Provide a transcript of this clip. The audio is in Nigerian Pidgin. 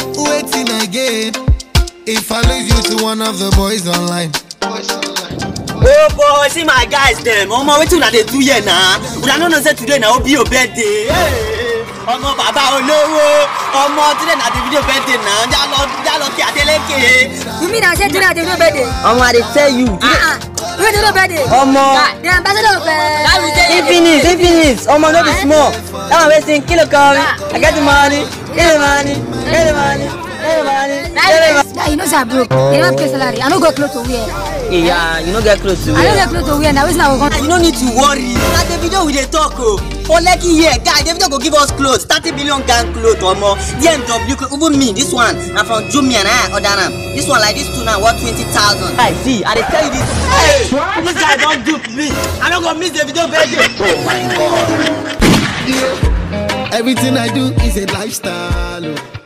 waiting again. If I lose you to one of the boys online. Oh boy, see my guys dem. Omo wetin una dey do here na? Una no know say today na Obi your birthday. Hey, Ọmọ bàbá olówó. Ọmọ today na the video birthday na. Jálọ jálọ kí Adeleke. You mean I said today I dey no birthday? Omo, I dey tell you. Ah ah, you dey no birthday? Omo. The ambassador of uh, Infinite, infinite. Omo, no be small. That one wey sing kilo come. I get the money, get the money, get the money, get the money, get the money. Yeah, you know say I broke. You never pay salary. I no go clothes to wear. Yeah, you no get clothes to I no wear. get clothes to wear. Na wetin I go come. You no need to worry. Na the video we dey talk o. For Lekki here, guy, the video go give us clothes. Thirty billion gang cloth omo. DMW cloth. Even me, this one na from Jumia na I order am. This one like this two now worth twenty thousand. I see, I dey tell you this. Hey, this guy don dupe me. I no go miss the video birthday. Everything I do is a lifestyle. oh.